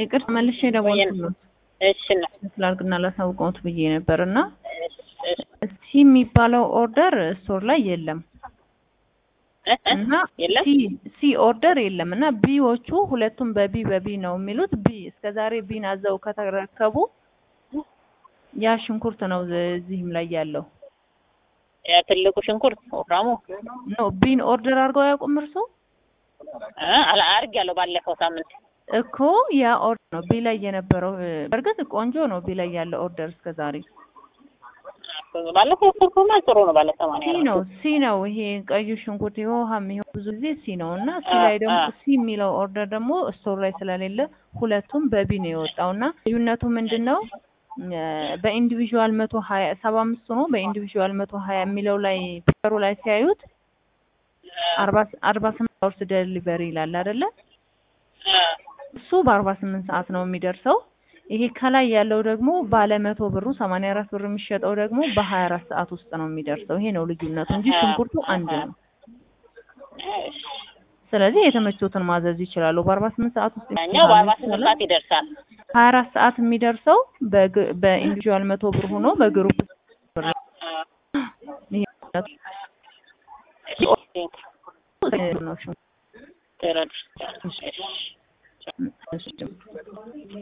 ይቅርታ መልሼ ደወልኩት እሺ ነው ስላልክና ላሳውቀውት ብዬ ነበር እና እሺ፣ እሺ። ሲ የሚባለው ኦርደር ስቶር ላይ የለም እ? እ? እና የለም ሲ ሲ ኦርደር የለም እና ቢዎቹ ሁለቱም በቢ በቢ ነው የሚሉት። ቢ እስከዛሬ ቢን አዘው ከተረከቡ ያ ሽንኩርት ነው እዚህም ላይ ያለው ያ ትልቁ ሽንኩርት ወፍራሙ ኖ ቢን ኦርደር አድርገው ያውቁም እርሶ እ? አላ አርግ ያለው ባለፈው ሳምንት እኮ ያ ኦርደር ነው ቢ ላይ የነበረው። በእርግጥ ቆንጆ ነው ቢ ላይ ያለው ኦርደር እስከዛሬ ባለፈው ስልኩማ ጥሩ ነው። ባለ ሲ ሰማንያ ነው ሲ ነው ይሄ ቀዩ ሽንኩርት የውሃም ይሄ ብዙ ጊዜ ሲ ነው እና ሲ ላይ ደግሞ አ- አ- ሲ የሚለው ኦርደር ደግሞ ስቶር ላይ ስለሌለ ሁለቱም በቢ ነው የወጣው እና ልዩነቱ ምንድን ነው? እ፣ በኢንዲቪዥዋል መቶ ሀያ ሰባ አምስት ሆኖ በኢንዲቪዥዋል መቶ ሀያ የሚለው ላይ ፒክቸሩ ላይ ሲያዩት አርባ አርባ ስምንት አወርስ ደሊቨሪ ይላል አይደለ? እሱ በአርባ ስምንት ሰዓት ነው የሚደርሰው። ይሄ ከላይ ያለው ደግሞ ባለ መቶ ብሩ ሰማንያ አራት ብር የሚሸጠው ደግሞ በሀያ አራት ሰዓት ውስጥ ነው የሚደርሰው። ይሄ ነው ልዩነቱ እንጂ ሽንኩርቱ አንድ ነው። ስለዚህ የተመቾትን ማዘዝ ይችላሉ። በአርባ ስምንት ሰዓት ውስጥ ያኛው በአርባ ስምንት ሰዓት ይደርሳል። ሀያ አራት ሰዓት የሚደርሰው በግ- በኢንዲቪዥዋል መቶ ብር ሆኖ በግሩፕ ብር ነው። ይሄ እሺ፣ ነው ሽንኩርቱ። ተረድቻለሁ። እሺ